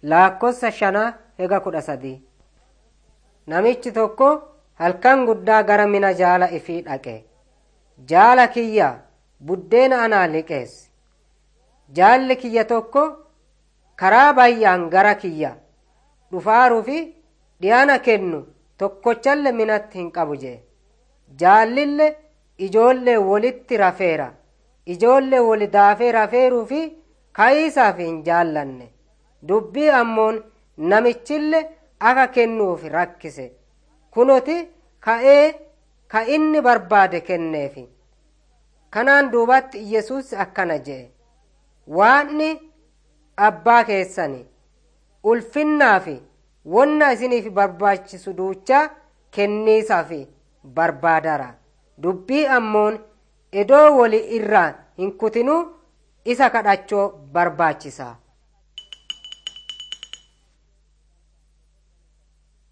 laakkossa shanaa hega kudha sadii namichi tokko halkan guddaa gara mina jaala ifii dhaqe jaala kiyya buddeena anaa liqeessi jaalli kiyya tokko karaa bayyaan gara kiyya dhufaaruu fi dhiyaana kennu tokkochalle minatti hin qabu jee jaallille ijoollee wolitti rafeera ijoollee woli daafee rafeeruu fi ka'iisaaf hin jaallanne dubbii ammoon namichille aka kennuuf rakkise kunoti ka'ee ka inni barbaade kenneefi kanaan duubatti yesus akkana jee waanni abbaa keessani ulfinnaa fi wonna isiniif barbaachisu duucha kenniisaaf barbaadara dubbii ammoon edoo woli irraa hin kutinuu isa kadhachoo barbaachisa